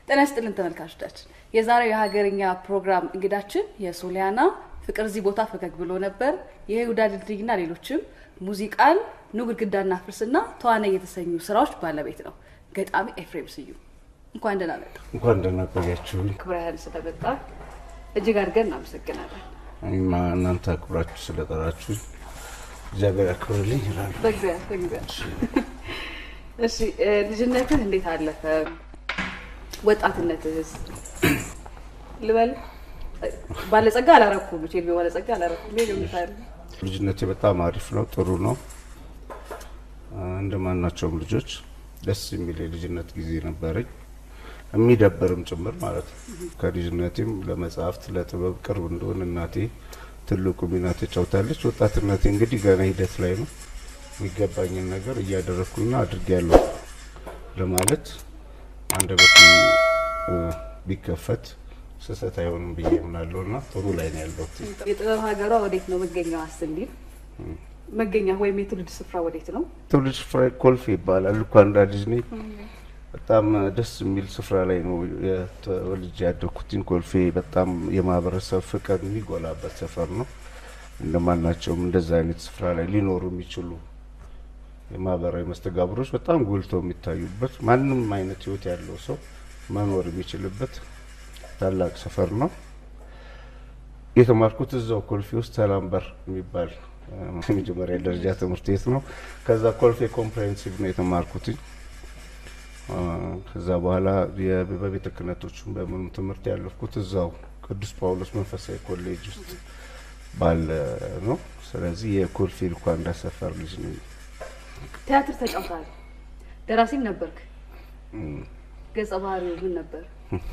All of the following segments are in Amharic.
ጤና ይስጥልን ተመልካቾቻችን። የዛሬው የሀገርኛ ፕሮግራም እንግዳችን የሶሊያና ፍቅር እዚህ ቦታ ፈገግ ብሎ ነበር፣ የይሁዳ ድልድይና ሌሎችም ሙዚቃን ኑ ግድግዳና ፍርስና ተዋናይ የተሰኙ ስራዎች ባለቤት ነው። ገጣሚ ኤፍሬም ስዩም እንኳን ደህና መጣ። እንኳን ደህና ቆያችሁልኝ። ክብረህን ስለመጣ እጅግ አድርገን እናመሰግናለን። እኔማ እናንተ አክብራችሁ ስለጠራችሁ እግዚአብሔር ያክብርልኝ ይላሉ። በእግዚአብሔር በእግዚአብሔር። እሺ እ፣ ልጅነትህ እንዴት አለፈ? ወጣትነትህስ ልበል ባለጸጋ አላረኩም ቼ ባለጸጋ አላረኩም ይገምታል። ልጅነቴ በጣም አሪፍ ነው፣ ጥሩ ነው። እንደ ማናቸውም ልጆች ደስ የሚል የልጅነት ጊዜ ነበረኝ፣ የሚደብርም ጭምር ማለት ነው። ከልጅነቴም ለመጽሐፍት ለጥበብ ቅርብ እንደሆን እናቴ ትልቁ ሚና ተጫውታለች። ወጣትነቴ እንግዲህ ገና ሂደት ላይ ነው። የሚገባኝን ነገር እያደረግኩና አድርጌያለሁ ለማለት አንደበቱ እ፣ ቢከፈት ስህተት አይሆንም ብዬ እምናለሁ እና ጥሩ ላይ ነው ያለሁት። የጥበብ ሀገሯ ወዴት ነው መገኛዋ ስንል መገኛ ወይም የትውልድ ስፍራ ወዴት ነው? ትውልድ ስፍራ ኮልፌ ይባላል። ልኳ እንዳ ልጅ ነኝ። በጣም ደስ የሚል ስፍራ ላይ ነው የተወልጄ ያደግኩትኝ። ኮልፌ በጣም የማህበረሰብ ፍቅር የሚጎላበት ሰፈር ነው። እንደማናቸውም እንደዛ አይነት ስፍራ ላይ ሊኖሩ የሚችሉ የማህበራዊ መስተጋብሮች በጣም ጎልተው የሚታዩበት ማንም አይነት ህይወት ያለው ሰው መኖር የሚችልበት ታላቅ ሰፈር ነው። የተማርኩት እዛው ኮልፌ ውስጥ ሰላም በር የሚባል እ፣ የመጀመሪያ ደረጃ ትምህርት ቤት ነው። ከዛ ኮልፌ ኮምፕሬሄንሲቭ ነው የተማርኩትኝ። እ፣ ከዛ በኋላ የ- በቤተ ክህነቶቹም በምኑ ትምህርት ያለፍኩት እዛው ቅዱስ ጳውሎስ መንፈሳዊ ኮሌጅ ውስጥ ባለ ነው። ስለዚህ የኮልፌ ልኳንዳ ሰፈር ልጅ ነኝ። ቲያትር ተጫውተሃል፣ ደራሲም ነበርክ። እም፣ ገጸ ባህሪው ምን ነበር?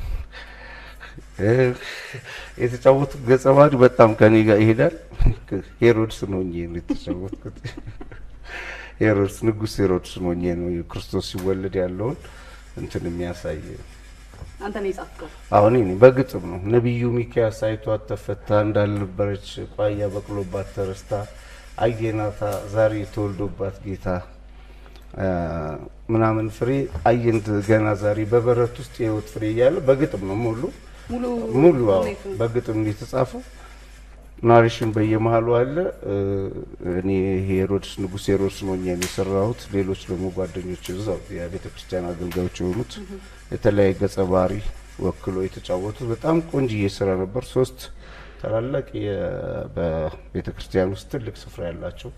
እ፣ የተጫወቱት ገጸ ባህሪ በጣም ከኔ ጋር ይሄዳል። ሄሮድስ ነው ሆኜ ነው የተጫወትኩት። ሄሮድስ ንጉሥ ሄሮድስ ነው ሆኜ ነው ክርስቶስ ሲወለድ ያለውን እንትን የሚያሳይ አንተ ነው የጻፍከው። አሁን እኔ በግጥም ነው ነቢዩ ሚካያስ አይቷት ተፈታ እንዳልነበረች ቋያ በቅሎባት ተረስታ አየናታ ዛሬ ተወልዶባት ጌታ አ፣ ምናምን ፍሬ አየንት ገና ዛሬ በበረት ውስጥ የህይወት ፍሬ እያለ በግጥም ነው ሙሉ ሙሉ ሙሉ አዎ፣ ሁኔታውን በግጥም ነው የተጻፈው። ናሬሽን በየመሀሉ አለ። እ፣ እኔ ሄሮድስ ንጉሥ ሄሮድስ ነው እኛም የሰራሁት። ሌሎች ደግሞ ጓደኞች እዛው የቤተ ክርስቲያን አገልጋዮች የሆኑት የተለያየ ገጸ ባህሪ ወክሎ የተጫወቱት በጣም ቆንጅዬ ስራ ነበር። ሶስት ታላላቅ የ- በቤተ ክርስቲያን ውስጥ ትልቅ ስፍራ ያላቸው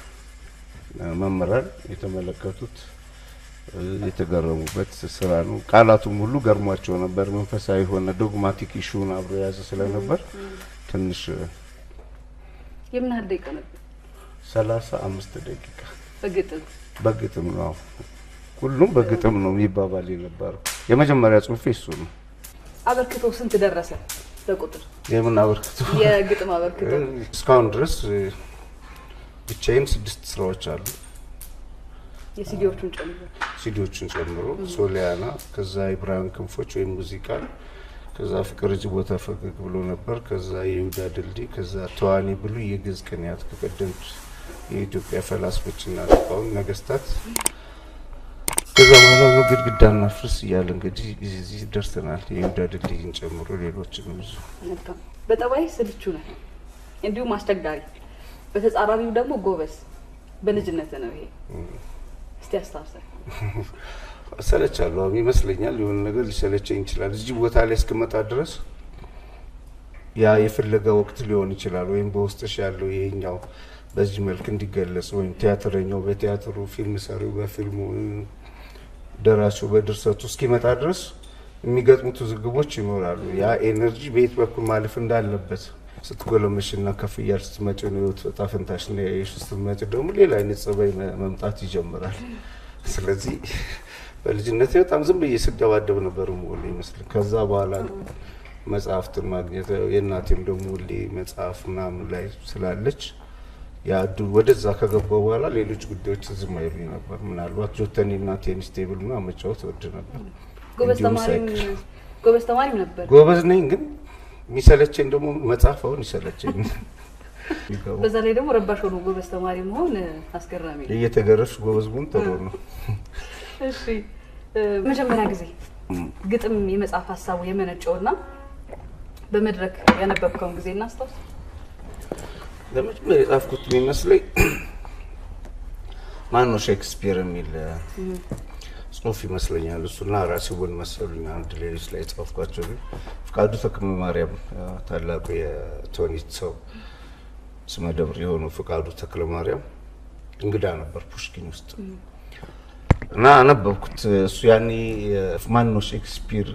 እ፣ መምህራን የተመለከቱት እ፣ የተገረሙበት ስራ ነው። ቃላቱም ሁሉ ገርሟቸው ነበር። መንፈሳዊ የሆነ ዶግማቲክ ኢሹን አብሮ የያዘ ስለነበር ትንሽ የምን ያህል ደቂቃ ነበር? ሰላሳ አምስት ደቂቃ በግጥም በግጥም ነው። ሁሉም በግጥም ነው የሚባባል የነበረው። የመጀመሪያ ጽሁፌ እሱ ነው። አበርክቶ ስንት ደረሰ በቁጥር የምን አበርክቶ የግጥም አበርክቶ? እስካሁን ድረስ እ፣ ብቻዬን ስድስት ስራዎች አሉ የሲዲዎቹን ጨምሮ ሲዲዎቹን ጨምሮ ሶሊያና፣ ከዛ የብርሃን ክንፎች ወይም ሙዚቃ፣ ከዛ ፍቅር እጅ ቦታ ፈገግ ብሎ ነበር፣ ከዛ የይሁዳ ድልድይ፣ ከዛ ተዋኒ ብሉ የግዕዝ ቅኔያት ከቀደምት የኢትዮጵያ ፈላስፎችና ሊቃውንት ነገስታት፣ ከዛ በኋላ ነው ግድግዳና ፍርስ እያለ እንግዲህ እዚህ ደርሰናል። የይሁዳ ድልድይን ጨምሮ ሌሎችንም ብዙ መልካም። በጠባይ ስልቹ ነህ፣ እንዲሁም አስቸጋሪ፣ በተጻራሪው ደግሞ ጎበዝ። በልጅነት ነው ይሄ። እስቲ አስታውሰን። እሰለቻለሁ አሁን ይመስለኛል። የሆነ ነገር ሊሰለቸኝ ይችላል። እዚህ ቦታ ላይ እስክመጣ ድረስ ያ የፍለጋ ወቅት ሊሆን ይችላል። ወይም በውስጥሽ ያለው ይሄኛው በዚህ መልክ እንዲገለጽ ወይም ቲያትረኛው በቲያትሩ፣ ፊልም ሰሪው በፊልሙ፣ ደራሲው በድርሰቱ እስኪመጣ ድረስ የሚገጥሙት ውዝግቦች ይኖራሉ። ያ ኤነርጂ በየት በኩል ማለፍ እንዳለበት ስትጎለመሽና ከፍ እያልሽ ስትመጪ ነው ህይወት ዕጣ ፈንታሽ ነው ያየሽ። ስትመጪ ደግሞ ሌላ አይነት ጸባይ መ- መምጣት ይጀምራል። ስለዚህ በልጅነት በጣም ዝም ብዬ ስደባደብ ነበር መሆን ይመስል። ከዛ በኋላ መጽሐፍትን ማግኘት የእናቴም ደግሞ ሁሌ መጽሐፍ ምናምን ላይ ስላለች ያ እድሉ ወደዛ ከገባው በኋላ ሌሎች ጉዳዮች ዝም አይሉኝ ነበር። ምናልባት ጆተኒና ቴኒስ ቴብል ምናምን መጫወት ወድ ነበር። ጎበዝ እንዲሁም ተማሪም ሳይክል ጎበዝ ተማሪም ነበር። ጎበዝ ነኝ፣ ግን የሚሰለቸኝ ደግሞ መጽሐፍ አሁን ይሰለቸኝ። በዛ ላይ ደግሞ ረባሽ ሆኖ ጎበዝ ተማሪ መሆን አስገራሚ ነው። እየተገረፍሽ ጎበዝ መሆን ጥሩ ነው። እሺ እ፣ መጀመሪያ ጊዜ ግጥም የመጽሐፍ ሀሳቡ የመነጨውና በመድረክ ያነበብከውን ጊዜ እናስታውስ። ለመጀመሪያ የጻፍኩት የሚመስለኝ ማን ነው ሼክስፒር የሚል ጽሁፍ ይመስለኛል። እሱና ራሴ ውን መሰሉኝ አንድ ሌሎች ላይ የጻፍኳቸው ግን ፍቃዱ ተክለ ማርያም ታላቁ የቶኒት ሰው ስመ ደብር የሆነው ፍቃዱ ተክለ ማርያም እንግዳ ነበር ፑሽኪን ውስጥ እና አነበብኩት። እሱ ያኔ ማን ነው ሼክስፒር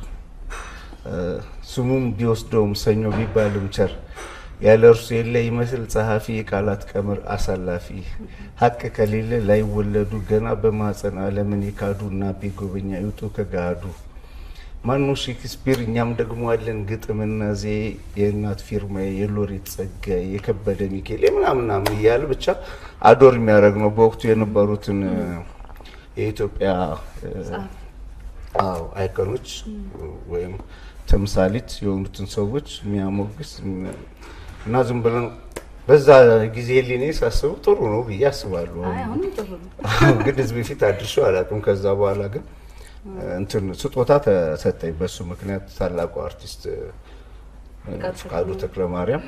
ስሙም ቢወስደውም ሰኞ ቢባልም ቸር ያለ እርሱ የለ ይመስል ጸሐፊ የቃላት ቀመር አሳላፊ ሀቅ ከሌለ ላይወለዱ ገና በማፀን ዓለምን የካዱ እና ቤጎበኛ ይውጡ ከጋዱ ማኑ ሼክስፒር እኛም ደግሞ አለን ግጥምና ዜ የእናት ፊርማ የሎሬት ጸጋዬ የከበደ ሚካኤል የምናምናምን እያለ ብቻ አዶር የሚያደርግ ነው። በወቅቱ የነበሩትን የኢትዮጵያ አዎ አይከኖች ወይም ተምሳሌት የሆኑትን ሰዎች የሚያሞግስ እና ዝም ብለን በዛ ጊዜ ሊኔ ሳስቡ ጥሩ ነው ብዬ አስባለሁ። አይ አሁንም ጥሩ ነው። ግን ህዝብ ፊት አድርሼው አላውቅም። ከዛ በኋላ ግን እንትን ስጦታ ተሰጠኝ። በሱ ምክንያት ታላቁ አርቲስት ፍቃዱ ተክለ ማርያም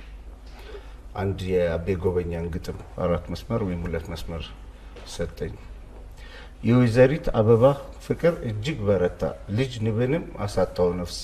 አንድ የአቤ ጎበኛን ግጥም አራት መስመር ወይም ሁለት መስመር ሰጠኝ። የወይዘሪት አበባ ፍቅር እጅግ በረታ፣ ልጅ ንብንም አሳጣው ነፍስ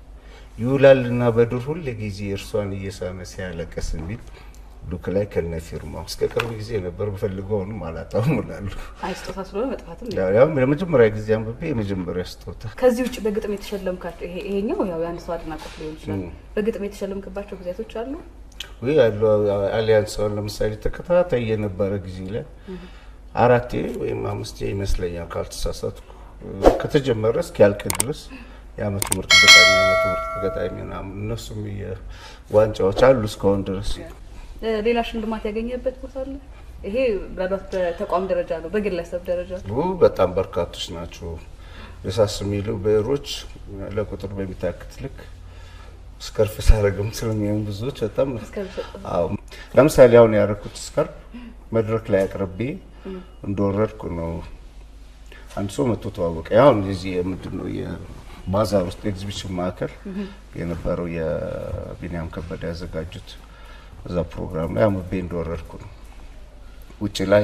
ይውላልና በዱር ሁል ጊዜ እርሷን እየሳመ ሲያለቀስ የሚል ዱክ ላይ ከነ ፊርማው እስከ ቅርብ ጊዜ ነበር ብፈልገውንም አላጣውም እላለሁ። አይ ስጦታ ስለሆነ መጥፋትም ያው ለመጀመሪያ ጊዜ አንብቤ የመጀመሪያ ስጦታ ከዚህ ውጭ በግጥም የተሸለምካቸው ይሄ ይሄኛው ያው የአንድ ሰው አድናቆት ሊሆን ይችላል። በግጥም የተሸለምክባቸው ጊዜያቶች አሉ? ወይ ያሉ አሊያንስ አሁን ለምሳሌ ተከታታይ የነበረ ጊዜ ላይ አራቴ ወይም አምስቴ ይመስለኛል ካልተሳሳትኩ ከተጀመረ እስኪያልቅ ድረስ የአመቱ ምርጥ ገጣሚ የአመቱ ምርጥ ገጣሚ ምናምን እነሱም ዋንጫዎች አሉ እስካሁን ድረስ። ሌላ ሽልማት ያገኘበት ቦታ አለ? ይሄ ምናልባት በተቋም ደረጃ ነው፣ በግለሰብ ደረጃ በጣም በርካቶች ናቸው። የሳስ የሚሉ ብዕሮች ለቁጥር በሚታክት ልክ ስከርፍ ሳረግም ስለሚሆን ብዙዎች በጣም አዎ። ለምሳሌ አሁን ያደረኩት ስከርፍ መድረክ ላይ አቅርቤ እንደወረድኩ ነው አንድ ሰው መጥቶ ተዋወቀ። አሁን የዚህ ምንድን ነው የባዛር ውስጥ ኤግዚቢሽን ማዕከል የነበረው የቢኒያም ከበደ ያዘጋጁት እዛ ፕሮግራም ላይ አምቤ እንደወረድኩ ነው። ውጭ ላይ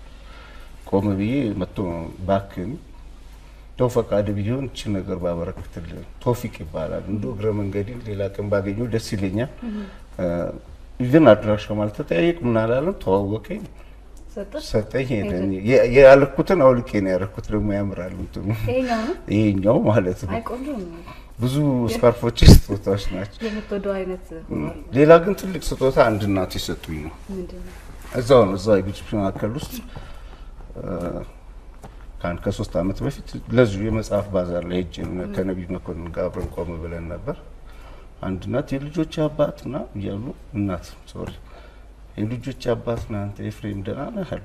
ቆም ብዬ መጥቶ ባክን ተው ፈቃድ ቢሆን እቺ ነገር ባበረክትልን ቶፊቅ ይባላል። እንደ እግረ መንገዴን ሌላ ቀን ባገኘው ደስ ይለኛል። ኢቨን አድራሻ ማለት ተጠያየቅ ምን አላለም። ተዋወቀኝ፣ ሰጠኝ፣ ሄደን ያለኩትን አውልቄ ነው ያደረኩት። ደግሞ ያምራል እንትኑ ይሄኛው ማለት ነው። ብዙ ስካርፎች ስጦታዎች ናቸው። የምትወደው አይነት ሆኗል። ሌላ ግን ትልቅ ስጦታ አንድ እናት የሰጡኝ ነው። እዛው ነው እዛው የኤግዚቢሽን ማዕከል ውስጥ ከአንድ ከሶስት ዓመት በፊት ለዚሁ የመጽሐፍ ባዛር ላይ ሄጄ ከነቢይ መኮንን ጋር አብረን ቆም ብለን ነበር። አንድ እናት የልጆች አባት ና እያሉ እናት ሶሪ የልጆች አባት ና አንተ ኤፍሬም ደህና ነህ አሉ።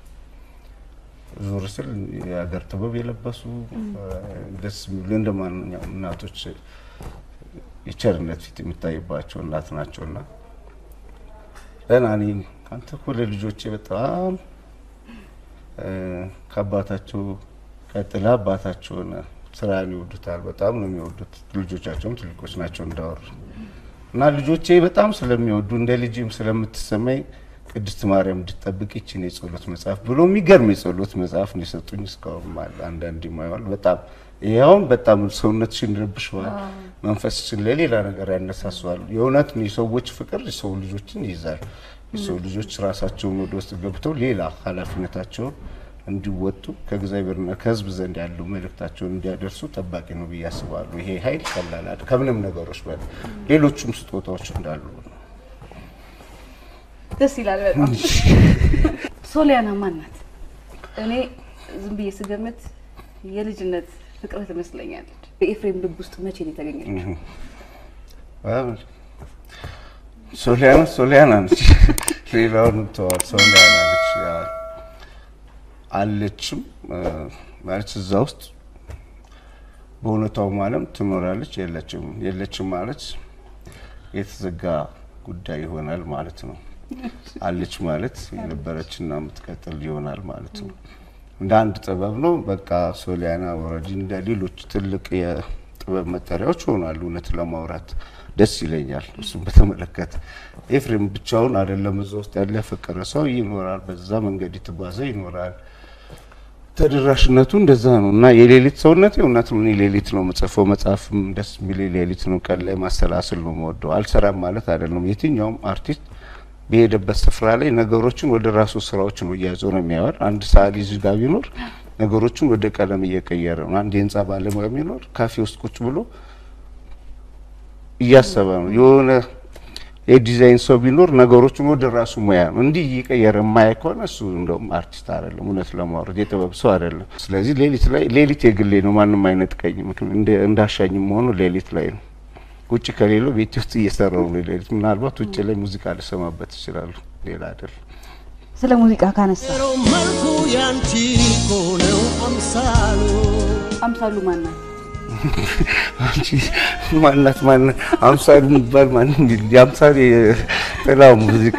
ዞር ስል የሀገር ጥበብ የለበሱ ደስ የሚሉ እንደ ማንኛውም እናቶች የቸርነት ፊት የሚታይባቸው እናት ናቸውና ደህና ነኝ አንተ እኮ ለልጆቼ በጣም ከአባታቸው ቀጥላ አባታቸውን ስራን ይወዱታል። በጣም ነው የሚወዱት። ልጆቻቸውም ትልቆች ናቸው እንዳወሩ እና ልጆቼ በጣም ስለሚወዱ እንደ ልጅም ስለምትሰማኝ ቅድስት ማርያም እንድትጠብቅ ይችን የጸሎት መጽሐፍ ብሎ የሚገርም የጸሎት መጽሐፍ ነው የሰጡኝ። እስካሁን አለ አንዳንድ ይማዋል። በጣም ይኸውን በጣም ሰውነትሽን ይረብሸዋል፣ መንፈስሽን ለሌላ ነገር ያነሳሰዋል። የእውነት የሰዎች ፍቅር የሰው ልጆችን ይይዛል። የሰው ልጆች ራሳቸውን ወደ ውስጥ ገብተው ሌላ ኃላፊነታቸውን እንዲወጡ ከእግዚአብሔርና ከሕዝብ ዘንድ ያለው መልእክታቸውን እንዲያደርሱ ጠባቂ ነው ብዬ አስባለሁ። ይሄ ኃይል ቀላል አይደል፣ ከምንም ነገሮች በላይ ሌሎቹም ስጦታዎች እንዳሉ ደስ ይላል በጣም። ሶሊያና ማን ናት? እኔ ዝም ብዬ ስገምት የልጅነት ፍቅርህ ትመስለኛለች። በኤፍሬም ልብ ውስጥ መቼ ነው የተገኘችው? ሶሊያና ሶሊያና ነች። ሌላውን ተዋል። ሶሊያና ነች አለችም ማለት እዛ ውስጥ በእውነታው ዓለም ትኖራለች። የለችም የለችም ማለት የተዘጋ ጉዳይ ይሆናል ማለት ነው። አለች ማለት የነበረችና የምትቀጥል ይሆናል ማለት ነው። እንደ አንድ ጥበብ ነው። በቃ ሶሊያና ወረዲ እንደ ሌሎች ትልቅ የጥበብ መጠሪያዎች ሆኗል። እውነት ለማውራት ደስ ይለኛል። እሱም በተመለከተ ኤፍሬም ብቻውን አይደለም እዛ ውስጥ ያለ ያፈቀረ ሰው ይኖራል። በዛ መንገድ የተጓዘ ይኖራል። ተደራሽነቱ እንደዛ ነው እና የሌሊት ሰውነት እውነት ነው። እኔ ሌሊት ነው የምጽፈው። መጽሐፍም ደስ የሚል ሌሊት ነው። ቀን ላይ ማሰላስል ነው የምወደው። አልሰራም ማለት አይደለም። የትኛውም አርቲስት በሄደበት ስፍራ ላይ ነገሮችን ወደ ራሱ ስራዎች ነው እያዞረ የሚያወር። አንድ ሰዓሊ እዚህ ጋር ቢኖር ነገሮችን ወደ ቀለም እየቀየረ ነው። አንድ የህንጻ ባለሙያ ቢኖር ካፌ ውስጥ ቁጭ ብሎ እያሰበ ነው። የሆነ የዲዛይን ሰው ቢኖር ነገሮችን ወደ ራሱ ሙያ ነው እንዲህ እየቀየረ የማያይ ከሆነ እሱ እንደውም አርቲስት አይደለም፣ እውነት ለማውረድ የጥበብ ሰው አይደለም። ስለዚህ ሌሊት ላይ ሌሊት የግሌ ነው፣ ማንም አይነት ቀኝ እንዳሻኝም መሆኑ ሌሊት ላይ ነው። ውጭ ከሌለው ቤት ውስጥ እየሰራው ነው ሌሊት። ምናልባት ውጭ ላይ ሙዚቃ ልሰማበት ይችላሉ፣ ሌላ አይደለም። ስለ ሙዚቃ ካነሳ መልኩ ያንቺ ሆነው አምሳሉ አምሳሉ ማናት? አንቺ ማናት ማናት አምሳሉ የሚባል ማንም የለም። የአምሳሉ የጥላው ሙዚቃ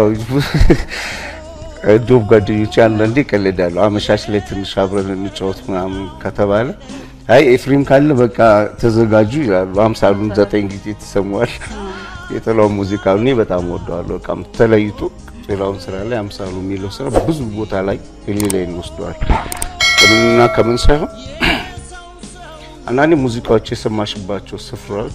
ዶብ ጓደኞች አንዳንዴ ይቀልዳሉ። አመሻሽ ላይ ትንሽ አብረን እንጫወት ምናምን ከተባለ አይ ኤፍሬም ካለ በቃ ተዘጋጁ ይላሉ። አምሳሉን ዘጠኝ ጊዜ ተሰሟል። የጥላው ሙዚቃ እኔ በጣም ወደዋለሁ። በቃም ተለይቶ ሌላውን ስራ ላይ አምሳሉ የሚለው ስራ ብዙ ቦታ ላይ ሌላይ እንወስደዋል። ከምንና ከምን ሳይሆን አንዳንዴ ሙዚቃዎች የሰማሽባቸው ስፍራዎች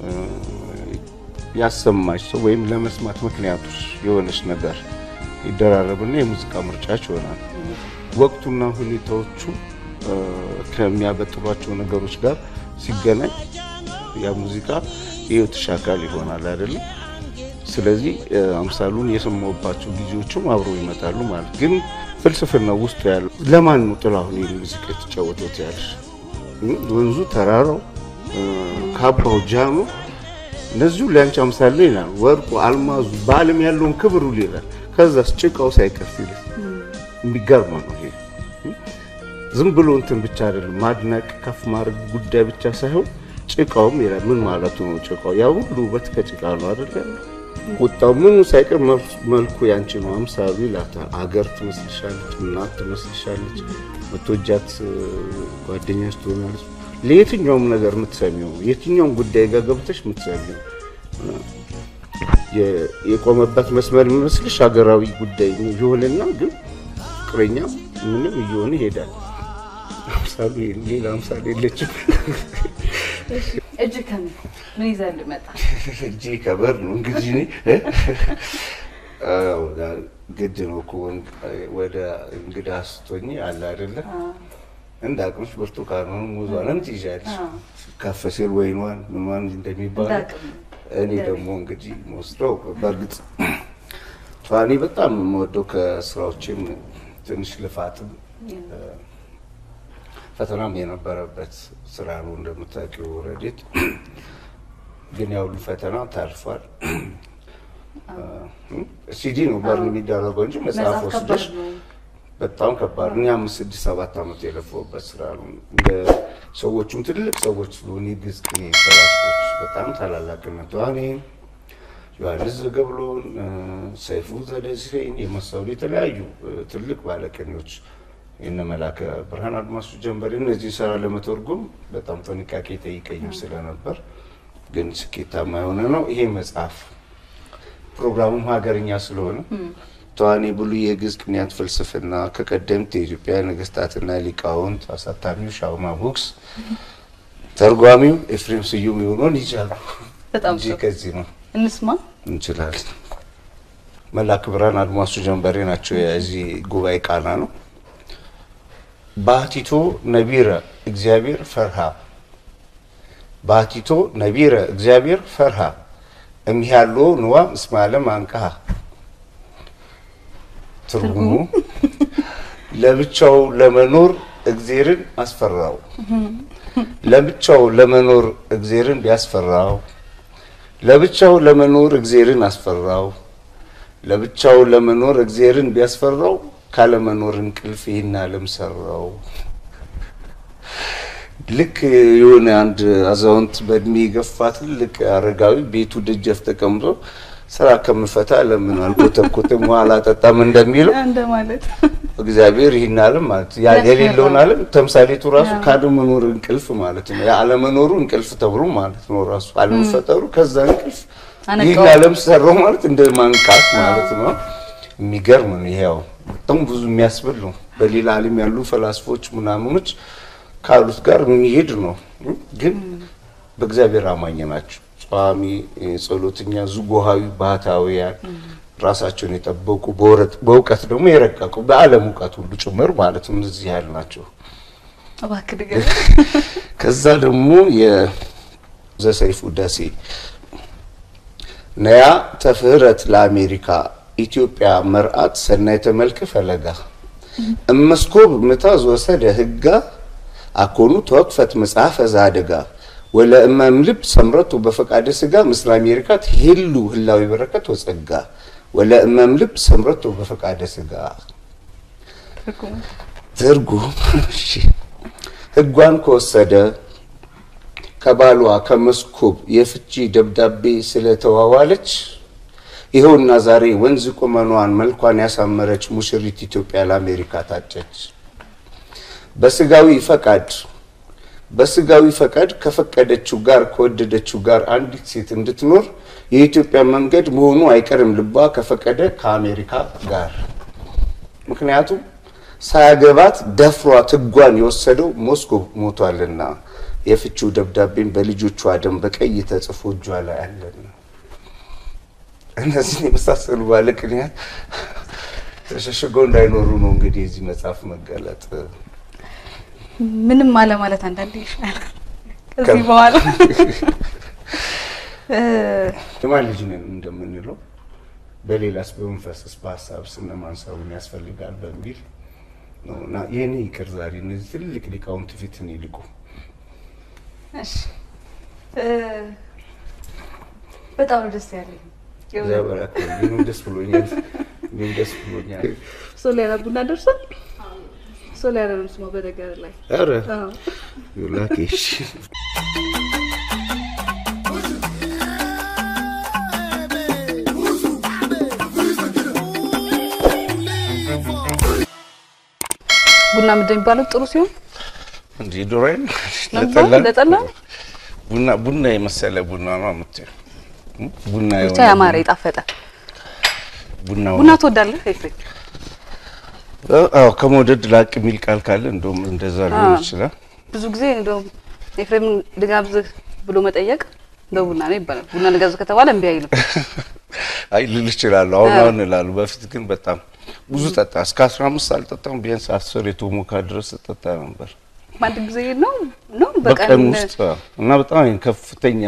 ያሰማሽ ሰው ወይም ለመስማት ምክንያቶች የሆነች ነገር ይደራረብና የሙዚቃ ምርጫች ይሆናል። ወቅቱና ሁኔታዎቹ ከሚያበጥሯቸው ነገሮች ጋር ሲገናኝ ያ ሙዚቃ የህይወትሽ አካል ይሆናል አይደለም። ስለዚህ አምሳሉን የሰማሁባቸው ጊዜዎችም አብረው ይመጣሉ ማለት ግን ፍልስፍና ውስጡ ያለው ለማን ነው ጥላሁን ይህን ሙዚቃ የተጫወተው ያለሽ ወንዙ፣ ተራራው፣ ካባው፣ ጃኑ እነዚሁ ለአንቺ አምሳል ይላል። ወርቁ፣ አልማዙ በዓለም ያለውን ክብር ሁሉ ይላል። ከዛስ ጭቃው ሳይቀር ይላል። የሚገርም ነው ይሄ። ዝም ብሎ እንትን ብቻ አይደለም ማድነቅ ከፍ ማድረግ ጉዳይ ብቻ ሳይሆን ጭቃውም ይላል። ምን ማለቱ ነው? ጭቃው ያ ሁሉ ውበት ከጭቃ ነው አይደለ? ቁጣው ምኑ ሳይቀር መልኩ ያንቺ ነው አምሳሉ ይላታል። አገር ትመስልሻለች፣ እናት ትመስልሻለች፣ ምትወጃት ጓደኛሽ ትሆናለች። ለየትኛውም ነገር የምትሰሚው የትኛውም ጉዳይ ጋር ገብተሽ የምትሰሚው የቆመበት መስመር የሚመስልሽ ሀገራዊ ጉዳይ ይሆንና ግን ፍቅረኛ ምንም እየሆነ ይሄዳል። አምሳሉ ሌላ አምሳሉ የለችም። እጅ ከምን ምን ይዘህ ልመጣ? እጅ ከበር ነው እንግዲህ እኔ ግድ ነው እኮ ወደ እንግዳ ስትሆኚ አለ አይደለ እንደ አቅምሽ ብርቱካኑን ሙዟንም ትይዣለሽ። ከፍ ሲል ወይኗን ምኗን እንደሚባለው እኔ ደግሞ እንግዲህ ወስደው በእርግጥ እኔ በጣም የምወደው ከስራዎችም ትንሽ ልፋትም ፈተናም የነበረበት ስራ ነው እንደምታውቂው ረዴት። ግን ያው ሁሉ ፈተና ታልፏል። ሲዲ ነው በርን የሚደረገው እንጂ መጽሐፍ ወስደሽ በጣም ከባድ እኔ አምስት ስድስት ሰባት ዓመት የለፈውበት ስራ ነው። እንደ ሰዎቹም ትልቅ ሰዎች ስለሆኑ ግዝ ሰራቶች በጣም ታላላቅነት እኔም ዮሐንስ ዘገብሎን፣ ሰይፉ ዘደሴን የመሰሉ የተለያዩ ትልቅ ባለቅኔዎች የነ መላከ ብርሃን አድማሱ ጀንበሬ እነዚህ ስራ ለመተርጎም በጣም ጥንቃቄ ጠይቀኝም ስለነበር ግን ስኬታማ የሆነ ነው ይሄ መጽሐፍ። ፕሮግራሙም ሀገርኛ ስለሆነ ተዋኔ ብሉይ የግዕዝ ቅኔያት ፍልስፍና ከቀደምት የኢትዮጵያ ነገስታትና ሊቃውንት፣ አሳታሚው ሻውማ ቡክስ፣ ተርጓሚው ኤፍሬም ስዩም የሆነውን ይቻሉ በጣም እንጂ ከዚህ ነው እንስማ። እንችላለን። መላክ ብርሃን አድማሱ ጀንበሬ ናቸው። የዚህ ጉባኤ ቃና ነው። ባቲቶ ነቢረ እግዚአብሔር ፈርሃ ባቲቶ ነቢረ እግዚአብሔር ፈርሃ እሚያሎ ንዋ እስመ ዓለም አንቀሃ ትርጉሙ ለብቻው ለመኖር እግዜርን አስፈራው። ለብቻው ለመኖር እግዜርን ቢያስፈራው ለብቻው ለመኖር እግዜርን አስፈራው። ለብቻው ለመኖር እግዜርን ቢያስፈራው ካለመኖር እንቅልፍ ይህን ዓለም ሰራው። ልክ የሆነ አንድ አዛውንት በእድሜ የገፋ ትልቅ አረጋዊ ቤቱ ደጃፍ ተቀምጦ ስራ ከምፈታ ለምን አልኮተኮትም ውሃ አላጠጣም እንደሚለው እንደማለት እግዚአብሔር ይህን ዓለም ማለት ያ የሌለውን ዓለም ተምሳሌቱ ራሱ ካለመኖር እንቅልፍ ማለት ነው። የአለመኖሩ እንቅልፍ ተብሎ ማለት ነው። ራሱ አለመፈጠሩ ከዛ እንቅልፍ አነቃው። ይህን ዓለም ሰራው ማለት እንደ ማንቃት ማለት ነው። የሚገርም ነው። ይሄ ያው በጣም ብዙ የሚያስብል ነው። በሌላ ዓለም ያሉ ፈላስፎች ምናምኖች ካሉት ጋር የሚሄድ ነው። ግን በእግዚአብሔር አማኝ ናቸው። ጿሚ፣ ጸሎተኛ፣ ዝጉሃዊ፣ ባህታውያን ራሳቸውን የጠበቁ በወረት- በእውቀት ደግሞ የረቀቁ በዓለም እውቀት ሁሉ ጭምር ማለት ነው። እዚህ ያህል ናቸው። እባክህ ንገረኝ። ከዛ ደግሞ የዘሰይፉ ደሴ ነያ ተፍህረት ለአሜሪካ ኢትዮጵያ መርአት ሰናይ ተመልክ ፈለጋ እመስኮብ ምታዝ ወሰደ ህጋ አኮኑ ተወቅፈት መጽሐፈ ዛደጋ ወለእመም ልብ ሰምረቱ በፈቃደ ስጋ ምስለ አሜሪካ ትሄሉ ህላዊ በረከት ወጸጋ ወለእመም ልብ ሰምረቱ በፈቃደ ስጋ ትርጉም እሺ ህጓን ከወሰደ ከባሏ ከመስኮብ የፍቺ ደብዳቤ ስለተዋዋለች ይኸውና ዛሬ ወንዝ ቁመኗን መልኳን ያሳመረች ሙሽሪት ኢትዮጵያ ለአሜሪካ ታጨች። በስጋዊ ፈቃድ በስጋዊ ፈቃድ ከፈቀደችው ጋር ከወደደችው ጋር አንዲት ሴት እንድትኖር የኢትዮጵያ መንገድ መሆኑ አይቀርም ልቧ ከፈቀደ ከአሜሪካ ጋር ምክንያቱም ሳያገባት ደፍሯት ህጓን የወሰደው ሞስኮቭ ሞቷልና የፍቺው ደብዳቤን በልጆቿ ደም በቀይ ተጽፎ እጇ ላይ አለና እነዚህን የመሳሰሉ ባለቅንያት ተሸሽገው እንዳይኖሩ ነው እንግዲህ የዚህ መጽሐፍ መገለጥ። ምንም አለ ማለት አንዳንዴ ይሻላል። ከዚህ በኋላ እ፣ የማን ልጅ ነን እንደምንለው በሌላስ በመንፈስስ በሀሳብስ እነማን ሰውን ያስፈልጋል በሚል ነው እና የእኔ ይቅር ዛሬ እነዚህ ትልቅ ሊቃውንት ፊት እኔ ልቁ እሺ እ፣ በጣም ነው ደስ ያለኝ። እግዚአብሔር ያክብርልኝ። እኔም ደስ ብሎኛል። እኔም ደስ ብሎኛል። ሶሊያና ቡና ደርሷል። ሶሊያና ነው ስሟ በነገር ላይ ኧረ አዎ። ላኬሽ ቡና ምንድን ነው የሚባለው? ጥሩ ሲሆን እንጂ ዶሮዬን ለምሳሌ ለጠላ ቡና ቡና የመሰለ ቡና ነው የምትይው። ቡና ብቻ የሆነ ያማረ የጣፈጠ ቡና ቡና ትወዳለህ ኤፍሬም? አዎ ከመውደድ ላቅ የሚል ቃል ካለ እንደውም እንደዛ ሊሆን ይችላል። ብዙ ጊዜ እንደውም ኤፍሬምን ልጋብዝህ ብሎ መጠየቅ በቡና ነው ይባላል። ቡና ልጋብዝህ ከተባለ እምቢ አይልም። አይ ልል እችላለሁ። አሁን አሁን እላለሁ። በፊት ግን በጣም ብዙ ጠጣ። እስከ አስራ አምስት አልጠጣም። ቢያንስ አስር የቶሞካ ድረስ ጠጣ ነበር በአንድ ጊዜ ነው ነው በቀን ውስጥ አዎ። እና በጣም ከፍተኛ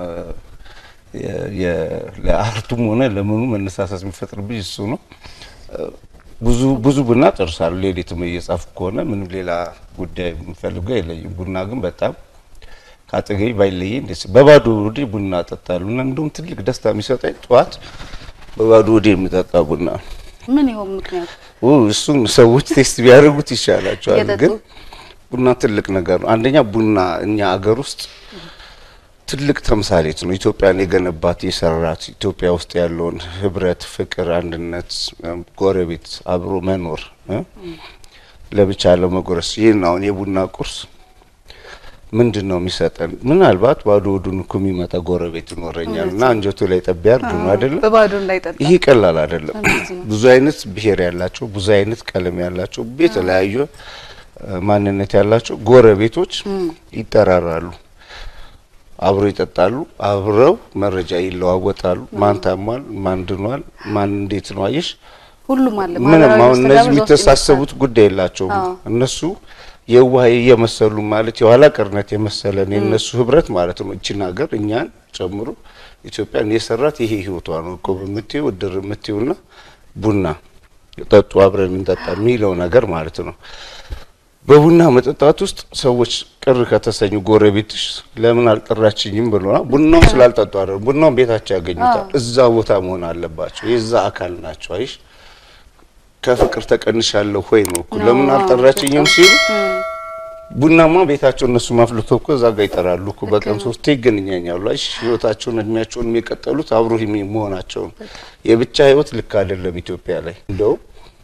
የ- የ- ለአርቱም ሆነ ለምኑ መነሳሳት የሚፈጥርብኝ እሱ ነው። ብዙ ብዙ ቡና ጨርሳለሁ። ሌሊትም እየጻፍኩ ከሆነ ምንም ሌላ ጉዳይ የምፈልገው የለኝም። ቡና ግን በጣም ከአጠገቤ ባይለየኝ ደስ በባዶ ወዴ ቡና እጠጣለሁ እና እንደውም ትልቅ ደስታ የሚሰጠኝ ጠዋት በባዶ ወዴ የምጠጣ ቡና ነው። ምን ይሆን ምክንያቱ? ው እሱን ሰዎች ቴስት ቢያደርጉት ይሻላቸዋል። እየጠጡ? ግን ቡና ትልቅ ነገር ነው። አንደኛ ቡና እኛ አገር ውስጥ ትልቅ ተምሳሌት ነው። ኢትዮጵያን የገነባት የሰራት ኢትዮጵያ ውስጥ ያለውን ህብረት፣ ፍቅር፣ አንድነት፣ እም፣ ጎረቤት አብሮ መኖር እ? ለብቻ ለመጎረስ ይህን አሁን የቡና ቁርስ ምንድን ነው የሚሰጠን? ምናልባት ባዶ ወዱን እኮ የሚመጣ ጎረቤት ይኖረኛል እና አንጀቱ ላይ ጠብ ያርግ ነው አይደለም? በባዶ እንዳይጠጣ ይሄ ቀላል አይደለም። እንደዚህ ነው። ብዙ አይነት ብሔር ያላቸው ብዙ አይነት ቀለም ያላቸው የተለያዩ እ፣ ማንነት ያላቸው ጎረቤቶች ይጠራራሉ፣ አብረው ይጠጣሉ፣ አብረው መረጃ ይለዋወጣሉ። ማን ታሟል፣ ማን ድኗል፣ ማን እንዴት ነው አየሽ። ሁሉም አለ። ምንም ማህበራዊ አሁን መስተጋብር እነዚህ እዛ ውስጥ የሚተሳሰቡት ጉዳይ የላቸውም። አዎ። እነሱ የዋህ እየመሰሉ ማለት የኋላ ቀርነት የመሰለን የእነሱ ህብረት ማለት ነው። እችን ሀገር እኛን ጨምሮ ኢትዮጵያን የሰራት ይሄ ህይወቷ ነው እኮ በምትይው እድር የምትይውና ቡና ጠጡ አብረን እንጠጣ የሚለው ነገር ማለት ነው። በቡና መጠጣት ውስጥ ሰዎች ቅር ከተሰኙ ጎረቤትሽ ለምን አልጠራችኝም ብሎና ቡናውን ስላልጠጡ አይደለም፣ ቡናውን ቤታቸው ያገኙታል። እዛ ቦታ መሆን አለባቸው። የዛ አካል ናቸው። አይሽ ከፍቅር ተቀንሻለሁ ሆይ ነው እኮ ለምን አልጠራችኝም ሲሉ ቡናማ ቤታቸው እነሱ ማፍልቶ እኮ እዛ ጋር ይጠራሉ እኮ በቀን ሶስቴ ይገናኛሉ። አይሽ ህይወታቸውን እድሜያቸውን የቀጠሉት አብሮ መሆናቸውን የብቻ ህይወት ልክ አይደለም ኢትዮጵያ ላይ እንደውም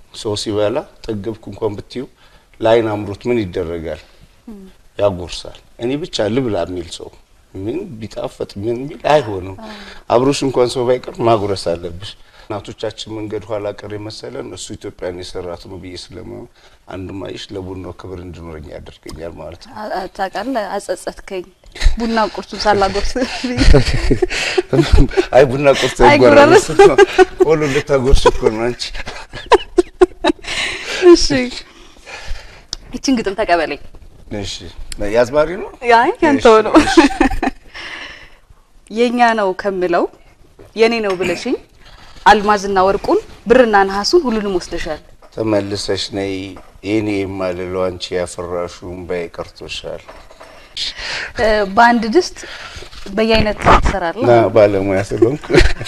ሰው ሲበላ ጠገብኩ እንኳን ብትዩ ለአይን አምሮት ምን ይደረጋል? ያጎርሳል። እኔ ብቻ ልብላ የሚል ሰው ምን ቢጣፈጥ ምን ቢል አይሆንም። አብሮሽ እንኳን ሰው ባይቀር ማጉረስ አለብሽ። እናቶቻችን መንገድ ኋላ ቀር የመሰለን እሱ ኢትዮጵያን የሰራት ነው ብዬ ስለማ አንድ ማይሽ ለቡናው ክብር እንዲኖረኝ ያደርገኛል ማለት ነው። አ- አ- ታውቃለህ፣ አጸጸትከኝ። ቡና ቁርሱን ሳላጎርስ አይ ቡና ቁርስ አይጎረርስ። ይጎራረስ ቆሎ ልታጎርስ እኮ ነው አንቺ። እሺ፣ ይችን ግጥም ተቀበለኝ። እሺ ያዝማሪ ነው አይ ያንተው ነው። እሺ፣ የኛ ነው ከምለው የኔ ነው ብለሽኝ አልማዝና ወርቁን ብርና ነሐሱን ሁሉንም ወስደሻል። ተመልሰሽ ነይ የኔ የማልለው አንቺ ያፈራሹን ባይ ቀርቶሻል። እ፣ በአንድ ድስት በየአይነት ትሰራለህ። ና ባለሙያ ስለሆንኩ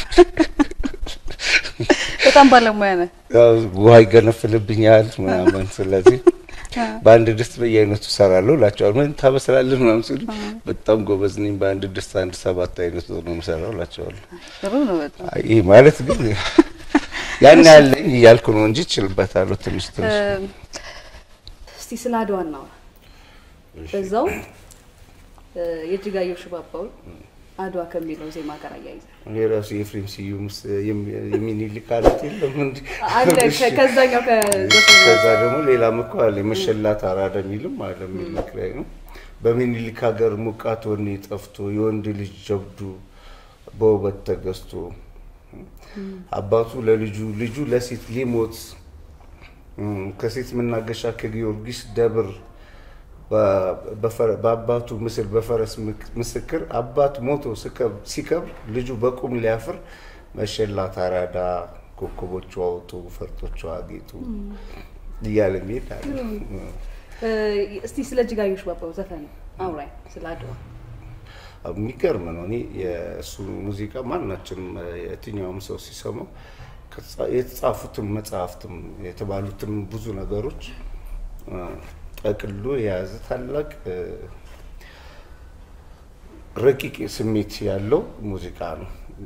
በጣም ባለሙያ ነህ። ያው ውሃ ይገነፍልብኛል ምናምን። ስለዚህ በአንድ ድስት በየአይነቱ እሰራለሁ እላቸዋለሁ። ምን ታበስላለህ ምናምን ሲሉ በጣም ጎበዝ ነኝ፣ በአንድ ድስት አንድ ሰባት አይነት ነው የምሰራው እላቸዋለሁ። ጥሩ ነው በጣም አይ ይህ ማለት ግን ያን ያለኝ እያልኩ ነው እንጂ እችልበታለሁ ትንሽ ትንሽ። እ፣ እስቲ ስለ አድዋ እናውራ። በዛው እ፣ የእጅጋየሁ ሽባባውን አድዋ ከሚለው ዜማ ጋር አያይዘ እኔ ራሱ የኤፍሬም ስዩም ስ- የሚ- የሚኒሊክ አለት የለም እንዲ አለ ከ- ከዛኛው ከዘፈኑ ከዛ ደግሞ ሌላም እኮ አለ የመሸላት አራዳ የሚልም አለ ሚኒሊክ ላይ ነው። በሚኒሊክ ሀገር ሙቃት ወኔ ጠፍቶ የወንድ ልጅ ጀብዱ በውበት ተገዝቶ አባቱ ለልጁ ልጁ ለሴት ሊሞት እም፣ ከሴት መናገሻ ከጊዮርጊስ ደብር በ- በፈረ- በአባቱ ምስል በፈረስ ምክ- ምስክር አባት ሞቶ ስከብ- ሲከብር ልጁ በቁም ሊያፍር መሸላት አራዳ ኮከቦቿ አውጡ ፈርጦቿ አጌጡ እያለ ሚሄድ አለ። እ፣ እስቲ ስለ እጅጋየሁ ሽባባው ዘፈን አውራኝ ስለ አድዋ የሚገርም ነው። እኔ የእሱ ሙዚቃ ማናችንም የትኛውም ሰው ሲሰማው ከተጻ- የተጻፉትም መጽሐፍትም የተባሉትም ብዙ ነገሮች እ፣ ጠቅሎ የያዘ ታላቅ እ፣ ረቂቅ ስሜት ያለው ሙዚቃ ነው።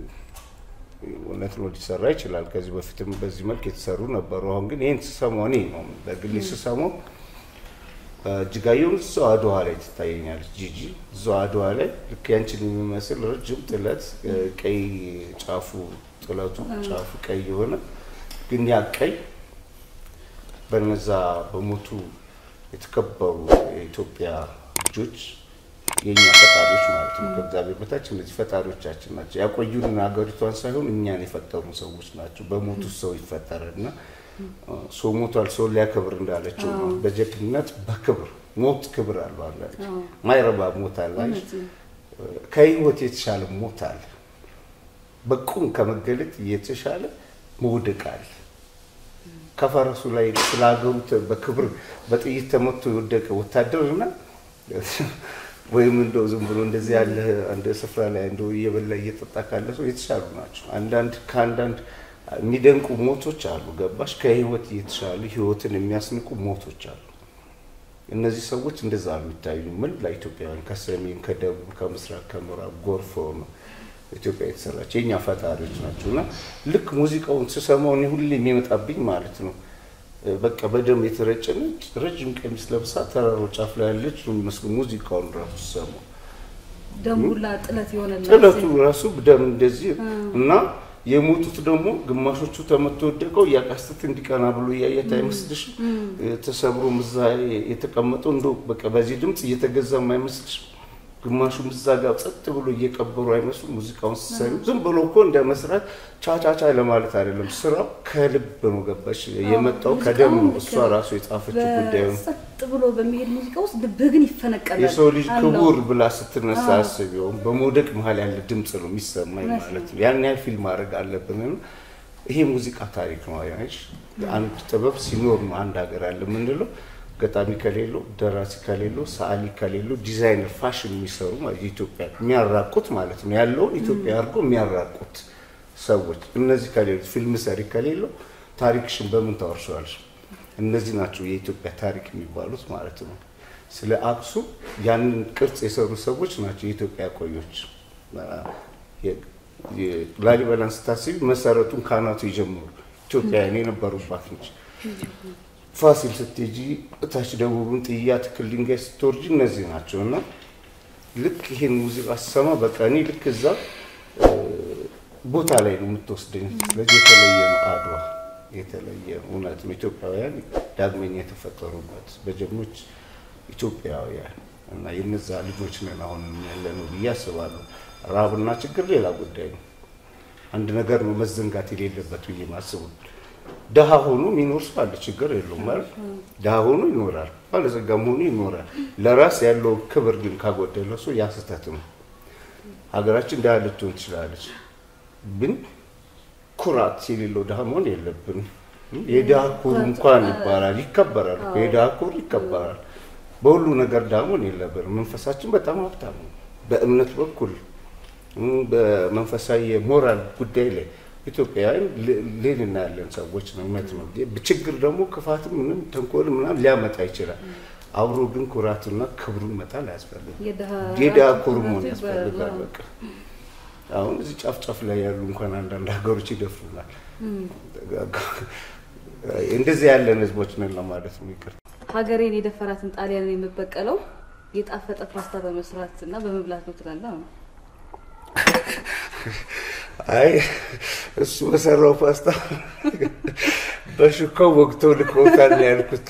እውነት ነው ሊሰራ ይችላል። ከዚህ በፊትም በዚህ መልክ የተሰሩ ነበሩ። አሁን ግን ይህን ስሰማው እኔ ነው በግሌ ስሰማው እጅጋየሁ እዛው አድዋ ላይ ትታየኛለች። ጂጂ እዛው አድዋ ላይ ልክ ያንችን የሚመስል ረጅም ጥለት እ፣ ቀይ ጫፉ ጥለቱ ጫፉ ቀይ የሆነ ግን ያ ቀይ በነዛ በሞቱ የተከበሩ የኢትዮጵያ ልጆች የእኛ ፈጣሪዎች ማለት ነው። ከእግዚአብሔር በታች እነዚህ ፈጣሪዎቻችን ናቸው። ያቆዩን ሀገሪቷን ሳይሆን እኛን የፈጠሩን ሰዎች ናቸው። በሞቱ ሰው ይፈጠራል እና ሰው ሞቷል፣ ሰው ሊያከብር እንዳለችው ነው። በጀግንነት በክብር ሞት ክብር አለው አላለች። ማይረባ ሞት አለ አይደል? ከህይወት የተሻለ ሞት አለ። በቁም ከመገለጥ የተሻለ መውደቅ አለ። ከፈረሱ ላይ ስለ ሀገሩ ተ- በክብር በጥይት ተመቶ የወደቀ ወታደርና ወይም እንደው ዝም ብሎ እንደዚህ ያለ አንድ ስፍራ ላይ እንደው እየበላ እየጠጣ ካለ ሰው የተሻሉ ናቸው። አንዳንድ ከአንዳንድ የሚደንቁ ሞቶች አሉ። ገባሽ? ከህይወት የተሻሉ ህይወትን የሚያስንቁ ሞቶች አሉ። እነዚህ ሰዎች እንደዛ ነው የሚታዩ። ምን ለኢትዮጵያውያን ከሰሜን፣ ከደቡብ፣ ከምስራቅ፣ ከምዕራብ ጎርፎ ነው ኢትዮጵያ የተሰራች የእኛ ፈጣሪዎች ናቸው። እና ልክ ሙዚቃውን ስሰማው እኔ ሁሌ የሚመጣብኝ ማለት ነው በቃ በደም የተረጨ ነጭ ረጅም ቀሚስ ለብሳ ተራሮ ጫፍ ላይ ያለች ነው የሚመስለው ሙዚቃውን ራሱ ስሰማው ደሙላ ጥለት የሆነ ጥለቱ ራሱ ደም እንደዚህ እና የሞቱት ደግሞ ግማሾቹ ተመቶ ወደቀው እያቃስት እንዲቀና ብሎ እያየት አይመስልሽም? ተሰብሮ ምዛ የተቀመጠው እንደ በቃ በዚህ ድምፅ እየተገዛም አይመስልሽም? ግማሹም እዛ ጋር ጸጥ ብሎ እየቀበሩ አይመስሉ ሙዚቃውን ሲሰሩ ዝም ብሎ እኮ እንደ መስራት ቻቻቻ ለማለት አይደለም። ስራው ከልብ ነው። ገባሽ? የመጣው ከደም ነው። እሷ ራሱ የጻፈችው ጉዳዩ ነው። ጸጥ ብሎ በሚሄድ ሙዚቃ ውስጥ ልብህ ግን ይፈነቀላል። የሰው ልጅ አለው። ክቡር ብላ ስትነሳ አስቢውም በመውደቅ መሀል ያለ ድምፅ ነው የሚሰማኝ ማለት ነው። ያን ያህል ፊልም ማድረግ አለብን። ይሄ ሙዚቃ ታሪክ ነው። አይሽ አንድ ጥበብ ሲኖር ነው አንድ ሀገር አለ የምንለው። ገጣሚ ከሌለው፣ ደራሲ ከሌለው፣ ሰዓሊ ከሌለው፣ ዲዛይነር ፋሽን የሚሰሩ ማለት የኢትዮጵያ የሚያራቁት ማለት ነው ያለውን ኢትዮጵያ አድርጎ የሚያራቁት ሰዎች እነዚህ ከሌሉት፣ ፊልም ሰሪ ከሌለው ታሪክሽን በምን ታወርሸዋለሽ? እነዚህ ናቸው የኢትዮጵያ ታሪክ የሚባሉት ማለት ነው። ስለ አክሱም ያንን ቅርጽ የሰሩ ሰዎች ናቸው የኢትዮጵያ ቆዮች። ላሊበላን ስታስቢ መሰረቱን ካህናቱ ይጀምሩ ኢትዮጵያውያን የነበሩባት ነች። ፋሲል ስትሄጂ እታች ደቡብን ጥያ ትክል ድንጋይ ስትወርጂ እነዚህ ናቸው እና ልክ ይሄን ሙዚቃ ስሰማ በቃ እኔ ልክ እዛ እ፣ ቦታ ላይ ነው የምትወስደኝ። ስለዚህ የተለየ ነው አድዋ የተለየ ነው። እውነት ነው ኢትዮጵያውያን ዳግመኛ የተፈጠሩበት በጀግኖች ኢትዮጵያውያን እና የነዛ ልጆች ነን አሁን ያለነው ብዬ አስባለሁ። ረሃብና ችግር ሌላ ጉዳይ ነው። አንድ ነገር ነው መዘንጋት የሌለበት ብዬ ማስቡ። ድሀ ሆኖ የሚኖር ሰው አለ፣ ችግር የለውም ማለት ድሀ ሆኖ ይኖራል፣ ባለጸጋም ሆኖ ይኖራል። ለራስ ያለው ክብር ግን ካጎደለ ሰው ያ ስህተት ነው። ሀገራችን ድሀ ልትሆን ትችላለች፣ ግን ኩራት የሌለው ድሀ መሆን የለብንም። የድሀ ኩር እንኳን ይባላል ይከበራል እኮ የድሀ ኩር ይከበራል። በሁሉ ነገር ድሀ መሆን የለብንም። መንፈሳችን በጣም ሀብታም ነው። በእምነት በኩል እም፣ በመንፈሳዊ የሞራል ጉዳይ ላይ ኢትዮጵያውያን ል- ልዕልና ያለን ሰዎች ነው። እውነት ነው። ችግር ደግሞ ክፋትም ምንም ተንኮል ምናምን ሊያመጣ ይችላል። አብሮ ግን ኩራትና ክብሩን መጣል አያስፈልግም። የድሀ ኩር መሆን ያስፈልጋል። በቃ አሁን እዚህ ጫፍ ጫፍ ላይ ያሉ እንኳን አንዳንድ ሀገሮች ይደፍሩናል። እንደዚህ ያለን ህዝቦች ነን ለማለት ነው። ይቅር ሀገሬን የደፈራትን ጣሊያንን የምበቀለው የጣፈጠ ፓስታ በመስራት እና በመብላት ነው ትላለህ። አሁን አይ እሱ በሰራው ፓስታ በሹካው ወቅተው ልኮታል ነው ያልኩት።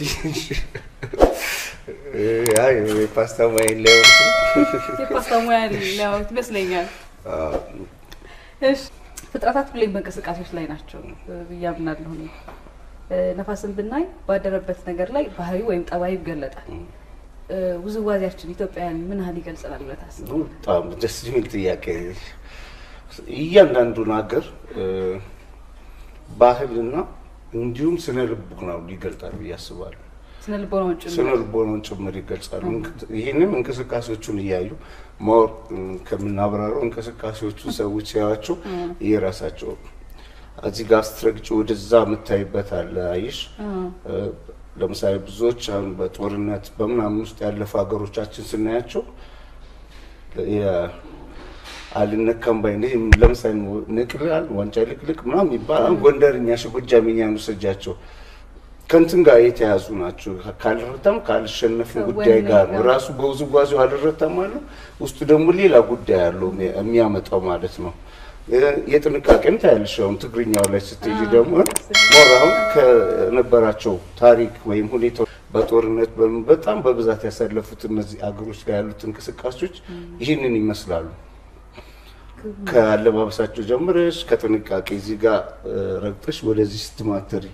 አይ የፓስታ ማይን ላይ የፓስታ ሙያ ሊያወት ይመስለኛል። እሺ ፍጥረታት ሁሌም በእንቅስቃሴዎች ላይ ናቸው ብዬ አምናለሁ። እኔ እ፣ ነፋስን ብናይ ባደረበት ነገር ላይ ባህሪ ወይም ጠባይ ይገለጣል። እ፣ ውዝዋዜያችን ኢትዮጵያውያን ምን ያህል ይገልጸናል ብለህ ታስባለህ? በጣም ደስ የሚል ጥያቄ። እያንዳንዱን ሀገር እ፣ ባህልና እንዲሁም ስነ ልቦናው ይገልጣል ብዬ አስባለሁ። ስነ ልቦናውን ጭምር ስነ ልቦናውን ጭምር ይገልጻሉ። ይህንን እንቅስቃሴዎቹን እያዩ ማወቅ ከምናብራረው እንቅስቃሴዎቹ ሰዎች ሲያዩዋቸው የራሳቸው እዚህ ጋር ስትረግጭ ወደዛ የምታይበት አለ። አይሽ እ፣ ለምሳሌ ብዙዎች አሁን በጦርነት በምናምን ውስጥ ያለፉ ሀገሮቻችን ስናያቸው የ- አልነካም ባይ ይህ ለምሳሌ ንቅላል ዋንጫ ልቅልቅ ምናምን ይባላል። ጎንደርኛ ሽ ጎጃምኛ ነው ስጃቸው ከንትን ጋር የተያዙ ናቸው። ካልረታም ካልሸነፍን ጉዳይ ጋር ነው። ራሱ በውዝዋዜው አልረታም አለው። ውስጡ ደግሞ ሌላ ጉዳይ አለው የሚያመጣው ማለት ነው። የጥንቃቄም ታያለሽ። አሁን ትግርኛው ላይ ስትሄጂ ደግሞ ሞር አሁን ከነበራቸው ታሪክ ወይም ሁኔታ በጦርነት በምን በጣም በብዛት ያሳለፉት እነዚህ አገሮች ላይ ያሉት እንቅስቃሴዎች ይህንን ይመስላሉ። ከአለባበሳቸው ጀምረሽ ከጥንቃቄ እዚህ ጋር ረግጠሽ ወደዚህ ስትማትሪ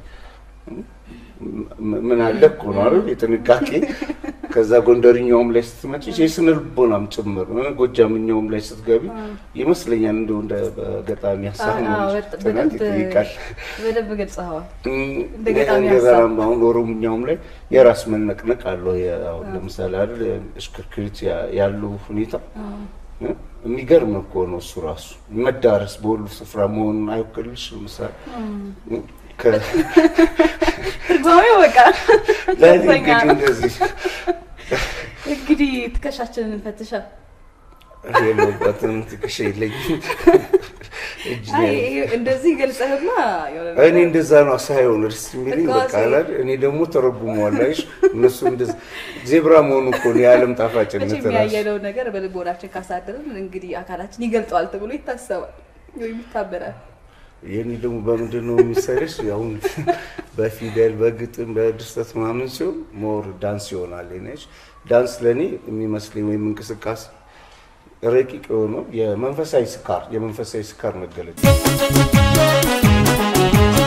ምን አለ እኮ ነው አይደል? የጥንቃቄ ከዛ ጎንደርኛውም ላይ ስትመጪ የስነ ልቦናም ጭምር ጎጃምኛውም ላይ ስትገቢ ይመስለኛል እንደው እንደ በገጣሚ ሀሳብ ነው ጥናት ይጠይቃል። በደንብ ገልጸኸዋል። እንደ እንደ ገጣሚ ሀሳብ ገናም አሁን ኦሮምኛውም ላይ የራስ መነቅነቅ አለው። አሁን ለምሳሌ አይደል እሽክርክሪት ያለው ሁኔታ የሚገርም እኮ ነው እሱ ራሱ መዳረስ በሁሉ ስፍራ መሆኑን አይወክልሽ ምሳሌ ትርጓሜው በቃ ለእኔ ከፍተኛ እንግዲህ ነው። እንደዚህ እንግዲህ ትከሻችንን ፈትሻ የለበትም ትከሻ የለኝም እጅ ነው አይ ያለኝ። ይሄ እንደዚህ ገልጸህማ የሆነ እኔ ነገር- እንደዛ ነው ሳይሆን ደስ የሚለኝ በቃ ህጋዊ አይደል? እኔ ደግሞ ተረጉመዋለሁ። አይሽ እነሱ እንደዛ ዜብራ መሆኑ እኮ ነው የዓለም ጣፋጭነት መቼም ራሱ ያየነው ነገር በልቦናችን ካሳደርን እንግዲህ አካላችን ይገልጠዋል ተብሎ ይታሰባል ወይም ይታበራል። የኔ ደግሞ በምንድን ነው የሚሰልሽ? አሁን በፊደል በግጥም በድርሰት ምናምን ሲሆን ሞር ዳንስ ይሆናል። ነች ዳንስ ለእኔ የሚመስለኝ ወይም እንቅስቃሴ ረቂቅ የሆነው የመንፈሳዊ ስካር የመንፈሳዊ ስካር መገለጫ